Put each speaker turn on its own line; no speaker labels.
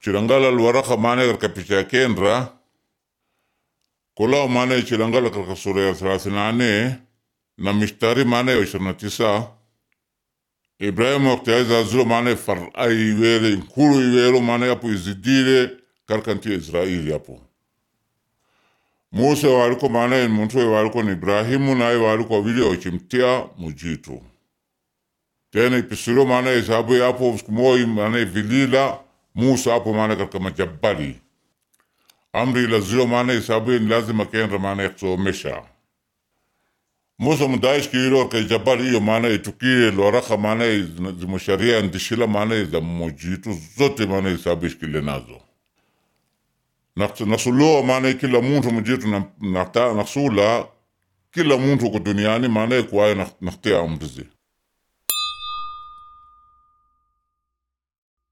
chilangala alwaraka maana katika picha ya kendra kolao maana chilangala katika sura ya thelathini na nane na mishtari maana ya ishirini na tisa Ibrahimu wakati aizazulo maana farai iwele nkulu iwelo maana yapo izidile katika nchi ya Israeli yapo Musa waliko maana muntu waliko ni Ibrahimu naye waliko wawili wachimtia mujitu tena ipisilo maana isabu yapo sikumoi maana vilila Musa hapo maana katika majabali amri lazilo maana isabu ni lazima kendra maana yakusomesha Musa mudaish kiro ke jabali hiyo maana itukile loraka maana zimusharia ndishila maana za mojitu zote maana isabu ishikile nazo nasuloa maana kila muntu mujitu nasula kila muntu ko duniani maana kwayo naktea amrizi